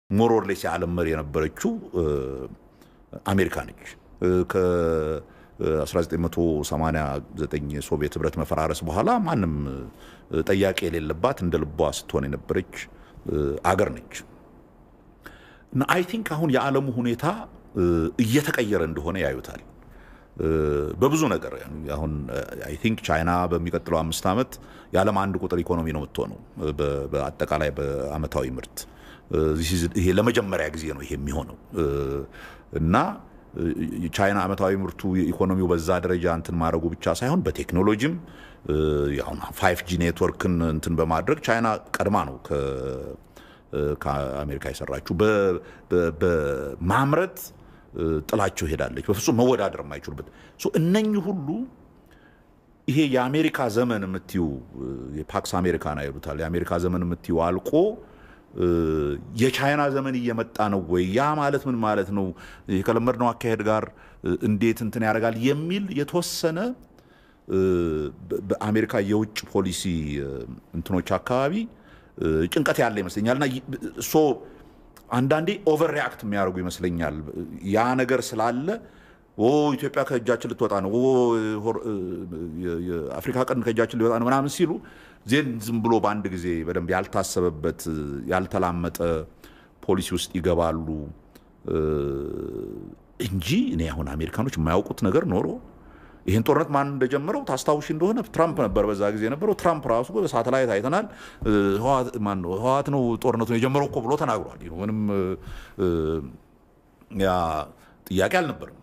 ሞሮርሌስ የዓለም መሪ የነበረችው አሜሪካ ነች። ከ1989 የሶቪየት ህብረት መፈራረስ በኋላ ማንም ጠያቂ የሌለባት እንደ ልቧ ስትሆን የነበረች አገር ነች እና አይ ቲንክ አሁን የዓለሙ ሁኔታ እየተቀየረ እንደሆነ ያዩታል በብዙ ነገር። አሁን አይ ቲንክ ቻይና በሚቀጥለው አምስት ዓመት የዓለም አንድ ቁጥር ኢኮኖሚ ነው የምትሆነው በአጠቃላይ በአመታዊ ምርት። ይሄ ለመጀመሪያ ጊዜ ነው ይሄ የሚሆነው እና ቻይና አመታዊ ምርቱ ኢኮኖሚው በዛ ደረጃ እንትን ማድረጉ ብቻ ሳይሆን በቴክኖሎጂም አሁን ፋይቭ ጂ ኔትወርክን እንትን በማድረግ ቻይና ቀድማ ነው ከአሜሪካ የሰራችው። በማምረት ጥላቸው ሄዳለች። በፍጹም መወዳደር የማይችሉበት እነኚህ ሁሉ ይሄ የአሜሪካ ዘመን የምትዩ የፓክስ አሜሪካና ይሉታል የአሜሪካ ዘመን የምትዩ አልቆ የቻይና ዘመን እየመጣ ነው ወይ? ያ ማለት ምን ማለት ነው? ከለመድነው አካሄድ ጋር እንዴት እንትን ያደርጋል የሚል የተወሰነ በአሜሪካ የውጭ ፖሊሲ እንትኖች አካባቢ ጭንቀት ያለ ይመስለኛል። እና ሶ አንዳንዴ ኦቨር ሪያክት የሚያደርጉ ይመስለኛል። ያ ነገር ስላለ ኢትዮጵያ ከእጃችን ልትወጣ ነው፣ የአፍሪካ ቀንድ ከእጃችን ሊወጣ ነው ምናምን ሲሉ ዜን ዝም ብሎ በአንድ ጊዜ በደንብ ያልታሰበበት ያልተላመጠ ፖሊሲ ውስጥ ይገባሉ እንጂ እኔ አሁን አሜሪካኖች የማያውቁት ነገር ኖሮ ይህን ጦርነት ማን እንደጀመረው ታስታውሽ እንደሆነ ትራምፕ ነበር በዛ ጊዜ የነበረው። ትራምፕ ራሱ በሳተላይት አይተናል። ህወሓት ነው ጦርነቱን የጀመረው እኮ ብሎ ተናግሯል። ምንም ያ ጥያቄ አልነበርም።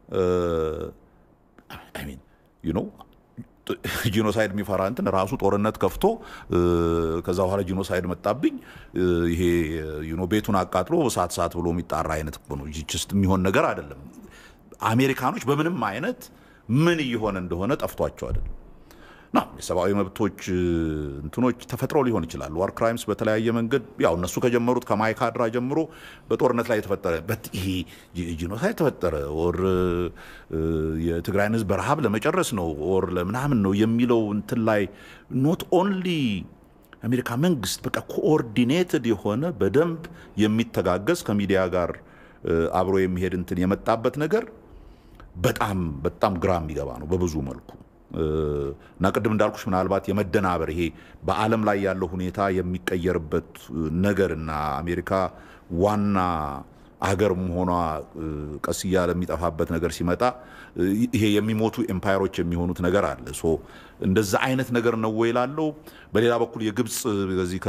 ጂኖሳይድ የሚፈራ እንትን ራሱ ጦርነት ከፍቶ ከዛ በኋላ ጂኖሳይድ መጣብኝ ይሄ ቤቱን አቃጥሎ እሳት እሳት ብሎ የሚጣራ አይነት እኮ ነው። ጅስት የሚሆን ነገር አይደለም። አሜሪካኖች በምንም አይነት ምን እየሆነ እንደሆነ ጠፍቷቸው አይደለም። ና የሰብአዊ መብቶች እንትኖች ተፈጥረው ሊሆን ይችላል። ዋር ክራይምስ በተለያየ መንገድ ያው እነሱ ከጀመሩት ከማይካድራ ጀምሮ በጦርነት ላይ የተፈጠረ ይሄ ጂኖሳይድ ተፈጠረ ወር የትግራይን ህዝብ በረሃብ ለመጨረስ ነው ወር ለምናምን ነው የሚለው እንትን ላይ ኖት ኦንሊ አሜሪካ መንግስት በቃ ኮኦርዲኔትድ የሆነ በደንብ የሚተጋገዝ ከሚዲያ ጋር አብሮ የሚሄድ እንትን የመጣበት ነገር በጣም በጣም ግራ የሚገባ ነው በብዙ መልኩ እና ቅድም እንዳልኩሽ ምናልባት የመደናበር ይሄ በዓለም ላይ ያለው ሁኔታ የሚቀየርበት ነገር እና አሜሪካ ዋና አገር መሆኗ ቀስ እያለ የሚጠፋበት ነገር ሲመጣ ይሄ የሚሞቱ ኤምፓየሮች የሚሆኑት ነገር አለ። ሶ እንደዛ አይነት ነገር ነው ወይ ላለው። በሌላ በኩል የግብፅ በዚህ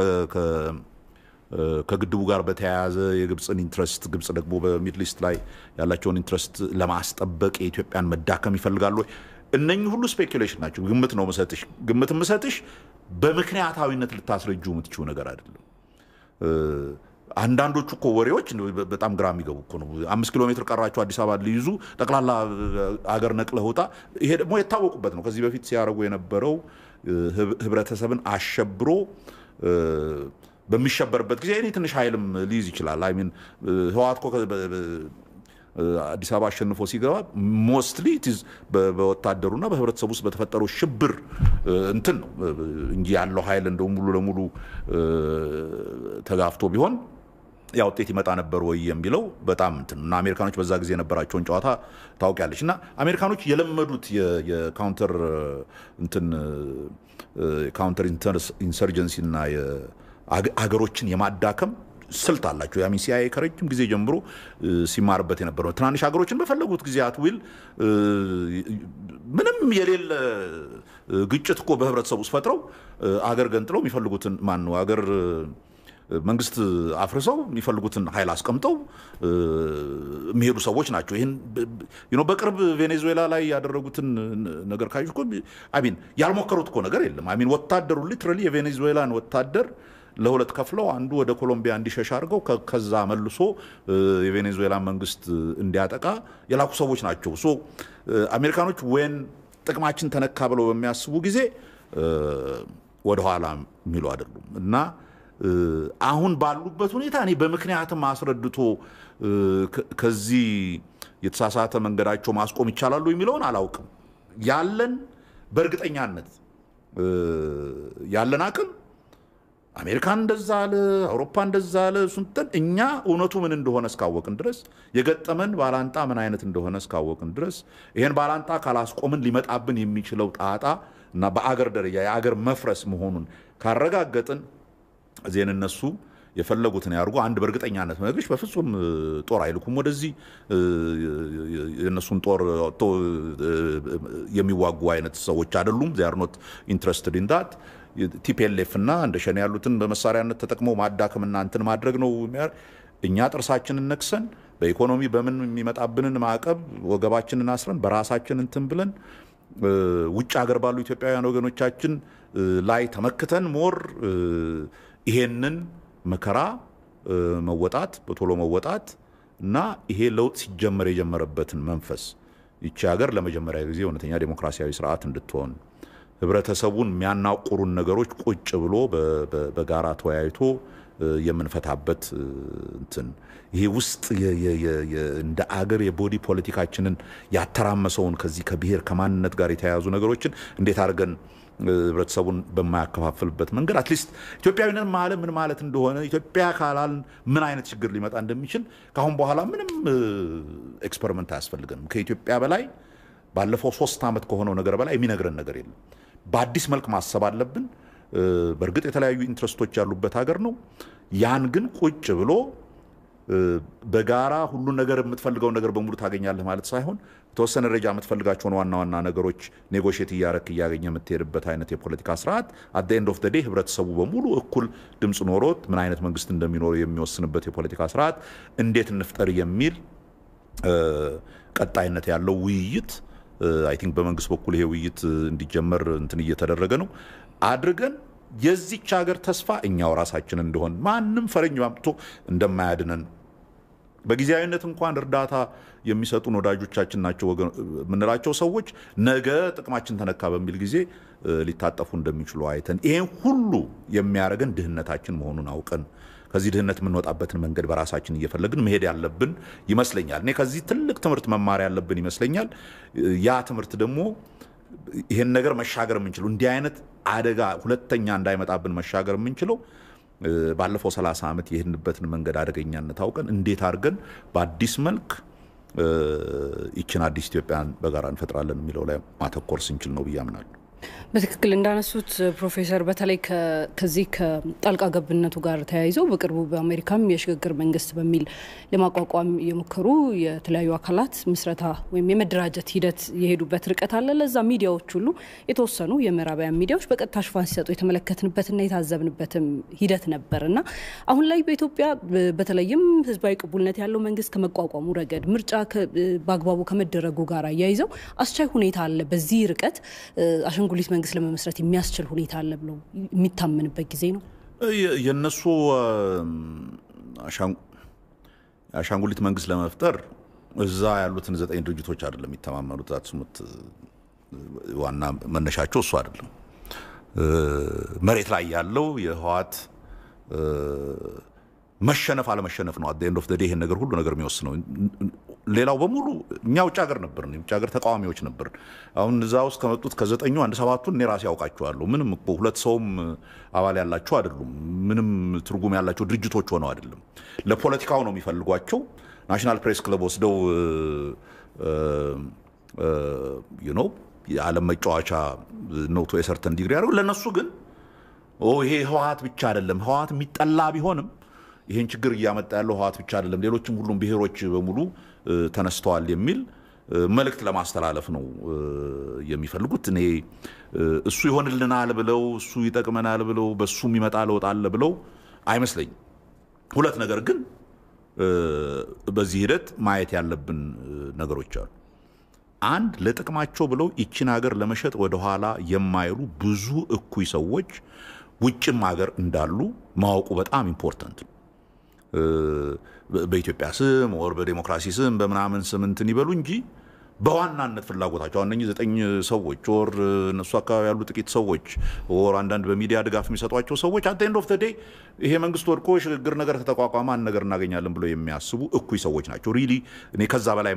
ከግድቡ ጋር በተያያዘ የግብፅን ኢንትረስት ግብፅ ደግሞ በሚድል ኢስት ላይ ያላቸውን ኢንትረስት ለማስጠበቅ የኢትዮጵያን መዳከም ይፈልጋሉ ወይ? እነኚህ ሁሉ ስፔኩሌሽን ናቸው። ግምት ነው ምሰጥሽ። ግምት ምሰጥሽ በምክንያታዊነት ልታስረጁ የምትችው ነገር አይደለም። አንዳንዶቹ እኮ ወሬዎች በጣም ግራ የሚገቡ እኮ ነው። አምስት ኪሎ ሜትር ቀራቸው አዲስ አበባ ሊይዙ ጠቅላላ አገር ነቅለህ ውጣ። ይሄ ደግሞ የታወቁበት ነው። ከዚህ በፊት ሲያደርጉ የነበረው ህብረተሰብን አሸብሮ በሚሸበርበት ጊዜ እኔ ትንሽ ኃይልም ሊይዝ ይችላል። አይ ሚን ህወሓት እኮ አዲስ አበባ አሸንፎ ሲገባ ሞስትሊ በወታደሩና በህብረተሰቡ ውስጥ በተፈጠረው ሽብር እንትን ነው እንጂ ያለው ኃይል እንደው ሙሉ ለሙሉ ተጋፍቶ ቢሆን ያ ውጤት ይመጣ ነበር ወይ የሚለው በጣም እንትን እና አሜሪካኖች በዛ ጊዜ የነበራቸውን ጨዋታ ታውቂያለች። እና አሜሪካኖች የለመዱት የካውንተር እንትን ካውንተር ኢንሰርጀንሲ እና አገሮችን የማዳከም ስልት አላቸው። ያሚን ሲአይኤ ከረጅም ጊዜ ጀምሮ ሲማርበት የነበረው ትናንሽ ሀገሮችን በፈለጉት ጊዜ አትዊል ምንም የሌለ ግጭት እኮ በህብረተሰቡ ውስጥ ፈጥረው አገር ገንጥለው የሚፈልጉትን ማን ነው አገር መንግስት አፍርሰው የሚፈልጉትን ኃይል አስቀምጠው የሚሄዱ ሰዎች ናቸው። ይህን በቅርብ ቬኔዙዌላ ላይ ያደረጉትን ነገር ካየሽ እኮ አሚን ያልሞከሩት እኮ ነገር የለም። አሚን ወታደሩ ሊትራሊ የቬኔዙዌላን ወታደር ለሁለት ከፍለው አንዱ ወደ ኮሎምቢያ እንዲሸሽ አድርገው ከዛ መልሶ የቬኔዙዌላ መንግስት እንዲያጠቃ የላኩ ሰዎች ናቸው። ሶ አሜሪካኖች ወይን ጥቅማችን ተነካ ብለው በሚያስቡ ጊዜ ወደኋላ የሚሉ አይደሉም እና አሁን ባሉበት ሁኔታ እኔ በምክንያትም አስረድቶ ከዚህ የተሳሳተ መንገዳቸው ማስቆም ይቻላሉ የሚለውን አላውቅም። ያለን በእርግጠኛነት ያለን አቅም አሜሪካን እንደዛ አለ፣ አውሮፓ እንደዛ አለ። ሱንተን እኛ እውነቱ ምን እንደሆነ እስካወቅን ድረስ የገጠመን ባላንጣ ምን አይነት እንደሆነ እስካወቅን ድረስ ይሄን ባላንጣ ካላስቆምን ሊመጣብን የሚችለው ጣጣ እና በአገር ደረጃ የአገር መፍረስ መሆኑን ካረጋገጥን እዚህን እነሱ የፈለጉትን ያርጉ። አንድ በእርግጠኛነት መግሽ በፍጹም ጦር አይልኩም ወደዚህ የእነሱን ጦር ወጥቶ የሚዋጉ አይነት ሰዎች አይደሉም። ዚያር ኖት ኢንትረስትድ ኢን ዳት ቲፒኤልኤፍ እና እንደ ሸኔ ያሉትን በመሳሪያነት ተጠቅመው ማዳከምና እንትን ማድረግ ነው። እኛ ጥርሳችንን ነክሰን በኢኮኖሚ በምን የሚመጣብንን ማዕቀብ ወገባችንን አስረን በራሳችን እንትን ብለን ውጭ ሀገር ባሉ ኢትዮጵያውያን ወገኖቻችን ላይ ተመክተን ሞር ይሄንን መከራ መወጣት በቶሎ መወጣት እና ይሄ ለውጥ ሲጀመር የጀመረበትን መንፈስ ይቺ ሀገር ለመጀመሪያ ጊዜ እውነተኛ ዴሞክራሲያዊ ስርዓት እንድትሆን ህብረተሰቡን የሚያናቁሩን ነገሮች ቁጭ ብሎ በጋራ ተወያይቶ የምንፈታበት እንትን ይሄ ውስጥ እንደ አገር የቦዲ ፖለቲካችንን ያተራመሰውን ከዚህ ከብሔር ከማንነት ጋር የተያያዙ ነገሮችን እንዴት አድርገን ህብረተሰቡን በማያከፋፍልበት መንገድ አትሊስት ኢትዮጵያዊነት ማለት ምን ማለት እንደሆነ ኢትዮጵያ ካላልን ምን አይነት ችግር ሊመጣ እንደሚችል ከአሁን በኋላ ምንም ኤክስፐሪመንት አያስፈልገንም። ከኢትዮጵያ በላይ ባለፈው ሶስት ዓመት ከሆነው ነገር በላይ የሚነግረን ነገር የለም። በአዲስ መልክ ማሰብ አለብን። በእርግጥ የተለያዩ ኢንትረስቶች ያሉበት ሀገር ነው። ያን ግን ቁጭ ብሎ በጋራ ሁሉን ነገር የምትፈልገውን ነገር በሙሉ ታገኛለህ ማለት ሳይሆን የተወሰነ ደረጃ የምትፈልጋቸውን ዋና ዋና ነገሮች ኔጎሽት እያረክ እያገኘ የምትሄድበት አይነት የፖለቲካ ስርዓት አት ኤንድ ኦፍ ዴይ ህብረተሰቡ በሙሉ እኩል ድምፅ ኖሮት ምን አይነት መንግስት እንደሚኖረው የሚወስንበት የፖለቲካ ስርዓት እንዴት እንፍጠር የሚል ቀጣይነት ያለው ውይይት አይ ቲንክ በመንግስት በኩል ይሄ ውይይት እንዲጀመር እንትን እየተደረገ ነው አድርገን የዚች ሀገር ተስፋ እኛው ራሳችን እንደሆን ማንም ፈረኝ አምጥቶ እንደማያድነን በጊዜያዊነት እንኳን እርዳታ የሚሰጡን ወዳጆቻችን ናቸው የምንላቸው ሰዎች ነገ ጥቅማችን ተነካ በሚል ጊዜ ሊታጠፉ እንደሚችሉ አይተን ይሄን ሁሉ የሚያደርገን ድህነታችን መሆኑን አውቀን ከዚህ ድህነት የምንወጣበትን መንገድ በራሳችን እየፈለግን መሄድ ያለብን ይመስለኛል። እኔ ከዚህ ትልቅ ትምህርት መማር ያለብን ይመስለኛል። ያ ትምህርት ደግሞ ይሄን ነገር መሻገር የምንችለው እንዲህ አይነት አደጋ ሁለተኛ እንዳይመጣብን መሻገር የምንችለው ባለፈው 30 ዓመት የሄድንበትን መንገድ አደገኛነት አውቀን እንዴት አድርገን በአዲስ መልክ ይችን አዲስ ኢትዮጵያን በጋራ እንፈጥራለን የሚለው ላይ ማተኮር ስንችል ነው ብዬ አምናለሁ። በትክክል እንዳነሱት ፕሮፌሰር በተለይ ከዚህ ከጣልቃ ገብነቱ ጋር ተያይዘው በቅርቡ በአሜሪካም የሽግግር መንግስት በሚል ለማቋቋም የሞከሩ የተለያዩ አካላት ምስረታ ወይም የመደራጀት ሂደት የሄዱበት ርቀት አለ። ለዛ ሚዲያዎች ሁሉ የተወሰኑ የምዕራባውያን ሚዲያዎች በቀጥታ ሽፋን ሲሰጡ የተመለከትንበትና የታዘብንበትም ሂደት ነበር እና አሁን ላይ በኢትዮጵያ በተለይም ህዝባዊ ቅቡልነት ያለው መንግስት ከመቋቋሙ ረገድ ምርጫ በአግባቡ ከመደረጉ ጋር አያይዘው አስቻይ ሁኔታ አለ። በዚህ ርቀት አሻንጉሊት መንግስት ለመመስረት የሚያስችል ሁኔታ አለ ብለው የሚታመንበት ጊዜ ነው። የእነሱ የአሻንጉሊት መንግስት ለመፍጠር እዛ ያሉትን ዘጠኝ ድርጅቶች አይደለም የሚተማመኑት። አትስሙት፣ ዋና መነሻቸው እሱ አይደለም። መሬት ላይ ያለው የህወሓት መሸነፍ አለመሸነፍ ነው። አት ኤንድ ኦፍ ዴይ ይሄን ነገር ሁሉ ነገር የሚወስነው ሌላው በሙሉ እኛ ውጭ ሀገር ነበርን፣ የውጭ ሀገር ተቃዋሚዎች ነበርን። አሁን እዛ ውስጥ ከመጡት ከዘጠኙ አንድ ሰባቱን እኔ ራሴ ያውቃቸዋለሁ። ምንም እኮ ሁለት ሰውም አባል ያላቸው አይደሉም። ምንም ትርጉም ያላቸው ድርጅቶች ሆነው አይደለም። ለፖለቲካው ነው የሚፈልጓቸው። ናሽናል ፕሬስ ክለብ ወስደው ነው የዓለም መጫወቻ ነው ቱ የሰርተን ዲግሪ ያደርጉ። ለእነሱ ግን ይሄ ህወሓት ብቻ አይደለም። ህወሓት የሚጠላ ቢሆንም ይህን ችግር እያመጣ ያለው ህወሓት ብቻ አይደለም፣ ሌሎችም ሁሉም ብሔሮች በሙሉ ተነስተዋል የሚል መልእክት ለማስተላለፍ ነው የሚፈልጉት። እኔ እሱ ይሆንልናል ብለው እሱ ይጠቅመናል ብለው በሱ የሚመጣ ለውጥ አለ ብለው አይመስለኝም። ሁለት ነገር ግን በዚህ ሂደት ማየት ያለብን ነገሮች አሉ። አንድ ለጥቅማቸው ብለው ይችን ሀገር ለመሸጥ ወደኋላ የማይሉ ብዙ እኩይ ሰዎች ውጭም ሀገር እንዳሉ ማወቁ በጣም ኢምፖርታንት ነው። በኢትዮጵያ ስም ወር በዴሞክራሲ ስም በምናምን ስም እንትን ይበሉ እንጂ በዋናነት ፍላጎታቸው እነኚህ ዘጠኝ ሰዎች ወር እነሱ አካባቢ ያሉ ጥቂት ሰዎች ወር አንዳንድ በሚዲያ ድጋፍ የሚሰጧቸው ሰዎች አት ኤንድ ኦፍ ደ ዴይ ይሄ መንግስት ወድቆ የሽግግር ነገር ከተቋቋመ አንድ ነገር እናገኛለን ብለው የሚያስቡ እኩይ ሰዎች ናቸው። ሪሊ እኔ ከዛ በላይ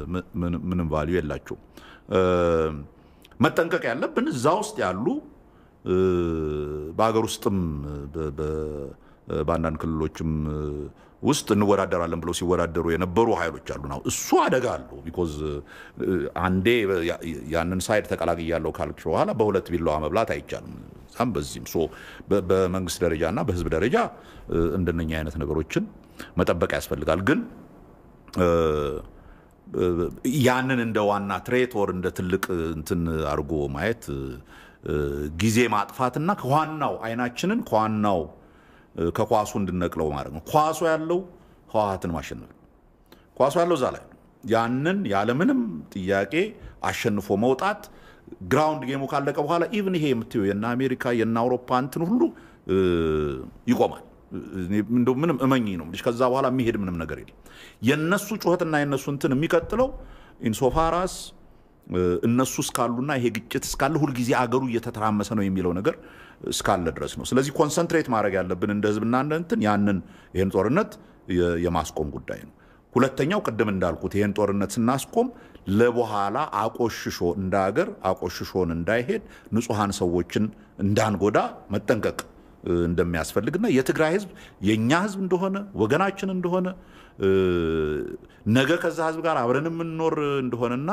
ምንም ቫልዩ የላቸው። መጠንቀቅ ያለብን እዛ ውስጥ ያሉ በሀገር ውስጥም በአንዳንድ ክልሎችም ውስጥ እንወዳደራለን ብለው ሲወዳደሩ የነበሩ ኃይሎች አሉ። ነው እሱ አደጋ አለው። ቢኮዝ አንዴ ያንን ሳይድ ተቀላቅያለሁ ካልክ በኋላ በሁለት ቢላዋ መብላት አይቻልም። ዛም በዚህም ሶ በመንግስት ደረጃ እና በህዝብ ደረጃ እንደነኛ አይነት ነገሮችን መጠበቅ ያስፈልጋል። ግን ያንን እንደ ዋና ትሬት ወር እንደ ትልቅ እንትን አድርጎ ማየት ጊዜ ማጥፋትና ከዋናው አይናችንን ከዋናው ከኳሱ እንድነቅለው ማድረግ ነው። ኳሱ ያለው ህወሓትን ማሸነፍ ነው። ኳሱ ያለው እዛ ላይ ነው። ያንን ያለምንም ጥያቄ አሸንፎ መውጣት ግራውንድ ጌሙ ካለቀ በኋላ ኢቭን ይሄ የምትየው የነ አሜሪካ የነ አውሮፓ እንትን ሁሉ ይቆማል። እንደው ምንም እመኝ ነው ከዛ በኋላ የሚሄድ ምንም ነገር የለም። የነሱ ጩኸትና የነሱ እንትን የሚቀጥለው ኢንሶፋራስ እነሱ እስካሉና ይሄ ግጭት እስካለ ሁልጊዜ አገሩ እየተተራመሰ ነው የሚለው ነገር እስካለ ድረስ ነው። ስለዚህ ኮንሰንትሬት ማድረግ ያለብን እንደ ህዝብና እንደ እንትን ያንን ይህን ጦርነት የማስቆም ጉዳይ ነው። ሁለተኛው ቅድም እንዳልኩት ይህን ጦርነት ስናስቆም ለበኋላ አቆሽሾ እንደ ሀገር አቆሽሾን እንዳይሄድ ንጹሐን ሰዎችን እንዳንጎዳ መጠንቀቅ እንደሚያስፈልግና የትግራይ ህዝብ የእኛ ህዝብ እንደሆነ ወገናችን እንደሆነ ነገ ከዛ ህዝብ ጋር አብረን የምንኖር እንደሆነና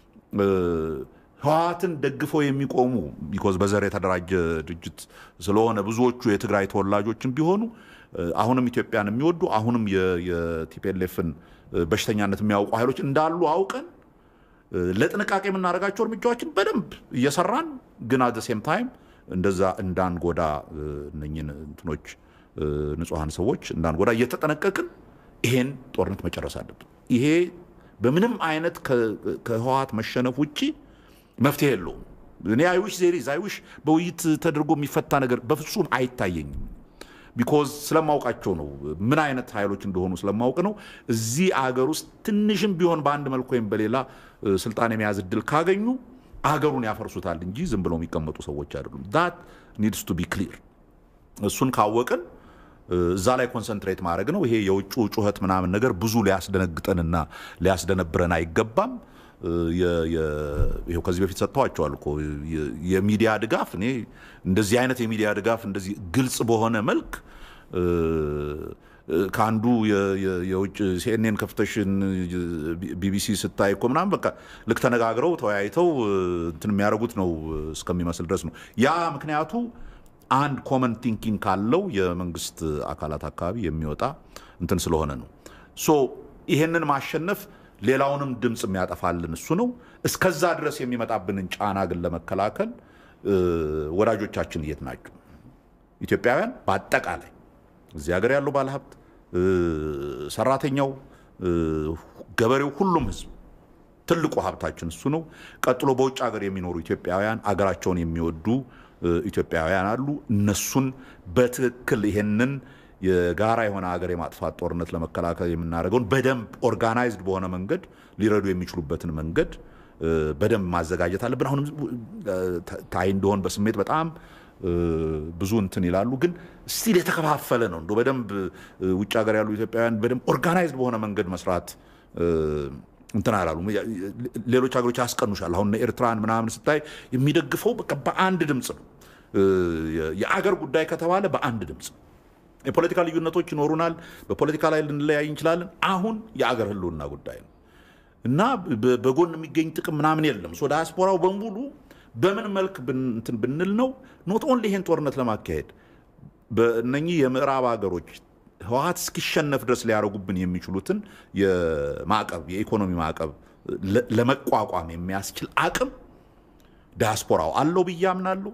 ህወሓትን ደግፈው የሚቆሙ ቢኮዝ በዘር የተደራጀ ድርጅት ስለሆነ ብዙዎቹ የትግራይ ተወላጆችን ቢሆኑ አሁንም ኢትዮጵያን የሚወዱ አሁንም የቲፒኤልኤፍን በሽተኛነት የሚያውቁ ኃይሎች እንዳሉ አውቀን ለጥንቃቄ የምናደርጋቸው እርምጃዎችን በደንብ እየሰራን ግን አት ሴም ታይም እንደዛ እንዳንጎዳ እነኝን እንትኖች ንጹሐን ሰዎች እንዳንጎዳ እየተጠነቀቅን ይሄን ጦርነት መጨረስ አለብን። ይሄ በምንም አይነት ከህወሓት መሸነፍ ውጭ መፍትሄ የለውም። እኔ አይዊሽ ዜሪዝ አይዊሽ በውይይት ተደርጎ የሚፈታ ነገር በፍጹም አይታየኝም። ቢኮዝ ስለማውቃቸው ነው፣ ምን አይነት ኃይሎች እንደሆኑ ስለማውቅ ነው። እዚህ አገር ውስጥ ትንሽም ቢሆን በአንድ መልኩ ወይም በሌላ ስልጣን የመያዝ እድል ካገኙ አገሩን ያፈርሱታል እንጂ ዝም ብለው የሚቀመጡ ሰዎች አይደሉም። ዳት ኒድስ ቱ ቢ ክሊር። እሱን ካወቅን እዛ ላይ ኮንሰንትሬት ማድረግ ነው። ይሄ የውጭ ጩኸት ምናምን ነገር ብዙ ሊያስደነግጠንና ሊያስደነብረን አይገባም። ይኸው ከዚህ በፊት ሰጥተዋቸዋል እኮ የሚዲያ ድጋፍ። እኔ እንደዚህ አይነት የሚዲያ ድጋፍ እንደዚህ ግልጽ በሆነ መልክ ከአንዱ የውጭ ሲኤንኤን ከፍተሽን ቢቢሲ ስታይ እኮ ምናምን በቃ ልክ ተነጋግረው ተወያይተው እንትን የሚያደርጉት ነው እስከሚመስል ድረስ ነው። ያ ምክንያቱ አንድ ኮመን ቲንኪንግ ካለው የመንግስት አካላት አካባቢ የሚወጣ እንትን ስለሆነ ነው። ሶ ይሄንን ማሸነፍ ሌላውንም ድምፅ የሚያጠፋልን እሱ ነው። እስከዛ ድረስ የሚመጣብንን ጫና ግን ለመከላከል ወዳጆቻችን የት ናቸው? ኢትዮጵያውያን በአጠቃላይ እዚህ ሀገር ያለው ባለሀብት፣ ሰራተኛው፣ ገበሬው፣ ሁሉም ህዝብ ትልቁ ሀብታችን እሱ ነው። ቀጥሎ በውጭ ሀገር የሚኖሩ ኢትዮጵያውያን አገራቸውን የሚወዱ ኢትዮጵያውያን አሉ። እነሱን በትክክል ይሄንን የጋራ የሆነ ሀገር የማጥፋት ጦርነት ለመከላከል የምናደርገውን በደንብ ኦርጋናይዝድ በሆነ መንገድ ሊረዱ የሚችሉበትን መንገድ በደንብ ማዘጋጀት አለብን። አሁንም ታይ እንደሆን በስሜት በጣም ብዙ እንትን ይላሉ፣ ግን ስቲል የተከፋፈለ ነው። እንደ በደንብ ውጭ ሀገር ያሉ ኢትዮጵያውያን በደንብ ኦርጋናይዝድ በሆነ መንገድ መስራት እንትን አላሉ። ሌሎች ሀገሮች ያስቀኑሻል። አሁን ኤርትራን ምናምን ስታይ የሚደግፈው በቃ በአንድ ድምፅ ነው። የአገር ጉዳይ ከተባለ በአንድ ድምፅ የፖለቲካ ልዩነቶች ይኖሩናል። በፖለቲካ ላይ ልንለያይ እንችላለን። አሁን የአገር ህልውና ጉዳይ ነው እና በጎን የሚገኝ ጥቅም ምናምን የለም። ሶ ዳያስፖራው በሙሉ በምን መልክ እንትን ብንል ነው ኖት ኦንሊ ይሄን ጦርነት ለማካሄድ በእነኚህ የምዕራብ ሀገሮች ህወሓት እስኪሸነፍ ድረስ ሊያደርጉብን የሚችሉትን የማዕቀብ የኢኮኖሚ ማዕቀብ ለመቋቋም የሚያስችል አቅም ዳያስፖራው አለው ብዬ አምናለሁ።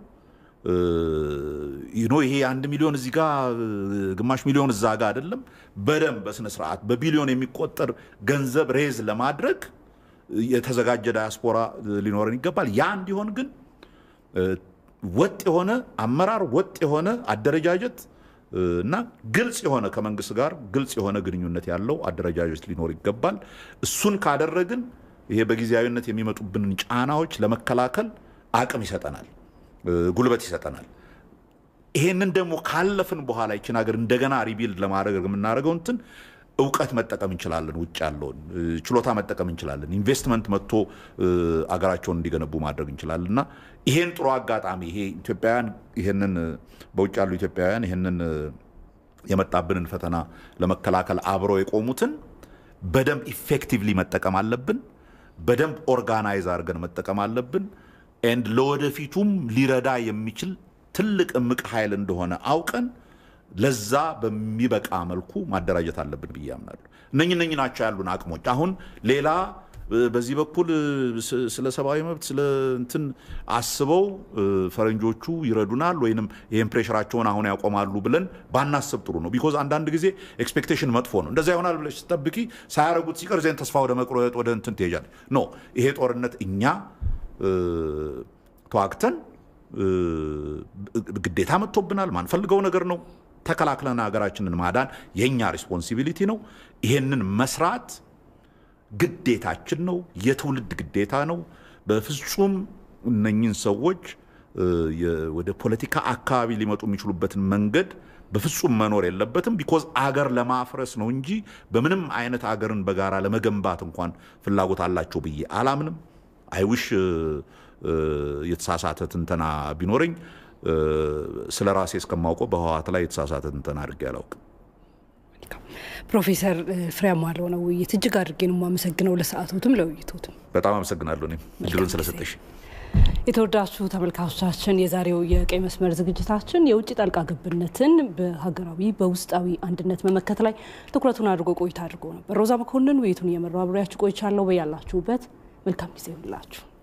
ኖ ይሄ አንድ ሚሊዮን እዚህ ጋ ግማሽ ሚሊዮን እዛ ጋ አይደለም። በደንብ በስነ ስርዓት በቢሊዮን የሚቆጠር ገንዘብ ሬዝ ለማድረግ የተዘጋጀ ዳያስፖራ ሊኖረን ይገባል። ያ እንዲሆን ግን ወጥ የሆነ አመራር፣ ወጥ የሆነ አደረጃጀት እና ግልጽ የሆነ ከመንግስት ጋር ግልጽ የሆነ ግንኙነት ያለው አደረጃጀት ሊኖር ይገባል። እሱን ካደረግን ይሄ በጊዜያዊነት የሚመጡብንን ጫናዎች ለመከላከል አቅም ይሰጠናል፣ ጉልበት ይሰጠናል። ይሄንን ደግሞ ካለፍን በኋላ ይችን ሀገር እንደገና ሪቢልድ ለማድረግ የምናደርገው እንትን እውቀት መጠቀም እንችላለን። ውጭ ያለውን ችሎታ መጠቀም እንችላለን። ኢንቨስትመንት መጥቶ አገራቸውን እንዲገነቡ ማድረግ እንችላለን እና ይሄን ጥሩ አጋጣሚ ይሄ ኢትዮጵያውያን ይሄንን በውጭ ያሉ ኢትዮጵያውያን ይሄንን የመጣብንን ፈተና ለመከላከል አብረው የቆሙትን በደንብ ኢፌክቲቭሊ መጠቀም አለብን። በደንብ ኦርጋናይዝ አድርገን መጠቀም አለብን። ኤንድ ለወደፊቱም ሊረዳ የሚችል ትልቅ እምቅ ኃይል እንደሆነ አውቀን ለዛ በሚበቃ መልኩ ማደራጀት አለብን ብዬ አምናለሁ። እነኝ እነኝ ናቸው ያሉን አቅሞች። አሁን ሌላ በዚህ በኩል ስለ ሰብአዊ መብት ስለ እንትን አስበው ፈረንጆቹ ይረዱናል ወይንም ይህን ፕሬሽራቸውን አሁን ያቆማሉ ብለን ባናስብ ጥሩ ነው። ቢኮዝ አንዳንድ ጊዜ ኤክስፔክቴሽን መጥፎ ነው። እንደዛ ይሆናል ብለሽ ስጠብቂ ሳያረጉት ሲቀር ዜን ተስፋ ወደ መቁረጥ ወደ እንትን ትሄጃለሽ። ኖ ይሄ ጦርነት እኛ ተዋግተን ግዴታ መጥቶብናል። ማንፈልገው ነገር ነው። ተከላክለን ሀገራችንን ማዳን የእኛ ሪስፖንሲቢሊቲ ነው። ይሄንን መስራት ግዴታችን ነው። የትውልድ ግዴታ ነው። በፍጹም እነኝን ሰዎች ወደ ፖለቲካ አካባቢ ሊመጡ የሚችሉበትን መንገድ በፍጹም መኖር የለበትም። ቢኮዝ አገር ለማፍረስ ነው እንጂ በምንም አይነት አገርን በጋራ ለመገንባት እንኳን ፍላጎት አላቸው ብዬ አላምንም። አይውሽ የተሳሳተ ትንተና ቢኖረኝ ስለ ራሴ እስከማውቀው በህወሓት ላይ የተሳሳተ ትንተና አድርጌ አላውቅም። ፕሮፌሰር ፍሬያማ ለሆነ ውይይት እጅግ አድርጌ ነው የማመሰግነው። ለሰዓቶትም ለውይይቶትም በጣም አመሰግናለሁ። እኔም እድሉን ስለሰጠሽ። የተወዳችሁ ተመልካቾቻችን የዛሬው የቀይ መስመር ዝግጅታችን የውጭ ጣልቃ ገብነትን በሀገራዊ በውስጣዊ አንድነት መመከት ላይ ትኩረቱን አድርጎ ቆይታ አድርጎ ነበር። ሮዛ መኮንን ውይይቱን እየመራው አብሬያችሁ ቆይቻለሁ። በያላችሁበት መልካም ጊዜ ይሁንላችሁ።